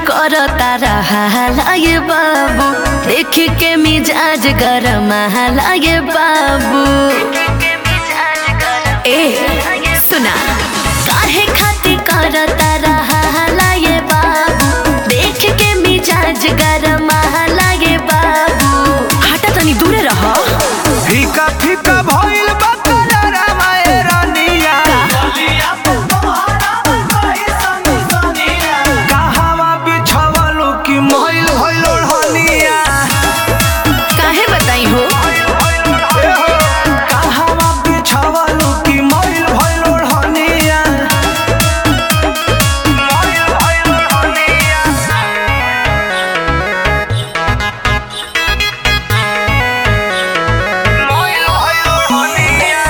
करता रहा ये बाबू देख के मिजाज गरम ये बाबू ए सुना काहे खातिर करता रहा ये बाबू देख के मिजाज गरम ये बाबू हटा तनी दूरे रहो फीका फीका भइल बा कलरा माए रानिया कहवा बिछवलु कि मइल भइल ओढ़निया काहे बताई हो ए हो कहवा बिछवलु कि मइल भइल ओढ़निया मइल भइल ओढ़निया मइल भइल ओढ़निया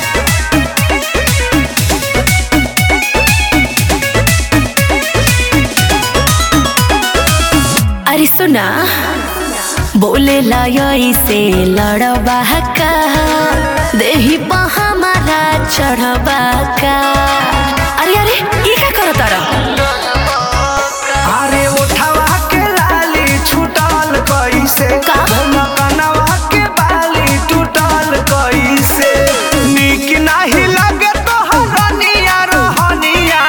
अरे सुना बोले लय से लड़बा का देही पा हमारा चढ़बा का अरे अरे ये का करो तारा अरे उठवा के लाली छूटल कैसे का? कनवा के बाली टूटल कैसे निक नाही लगे तो हरनिया रहनिया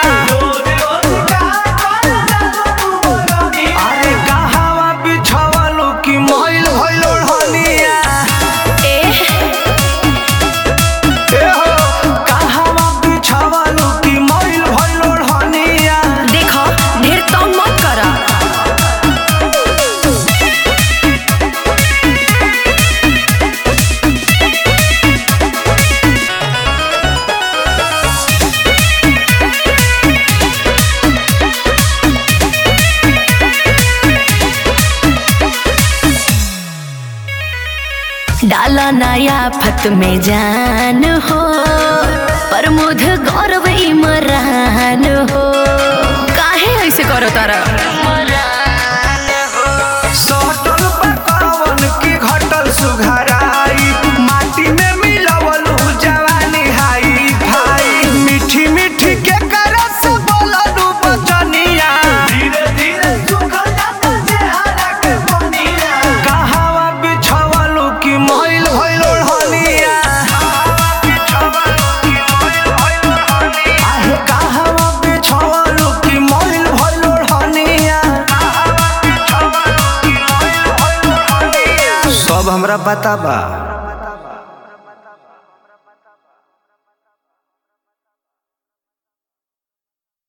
अरे कहवा बिछवलु कि मइल भइल ओढ़निया ए ए हो कहवा बिछवलु कि मइल भइल ओढ़निया देखो ढेर तो मत करा डाला नया फत में जान हो प्रमोद गौरव इमरान हो काहे ऐसे करो तारा सटल पकवन की घटल सुघराई माटी में मिलवलू जवानी हाई भाई मीठी मीठी के करस बोललू बचनिया धीरे धीरे सुखल जाता चेहरा के बनिया कहवा बिछवलू की मइल भइल ओढ़निया आहे कहवा बिछवलू की मइल भइल ओढ़निया सब हमरा पता बा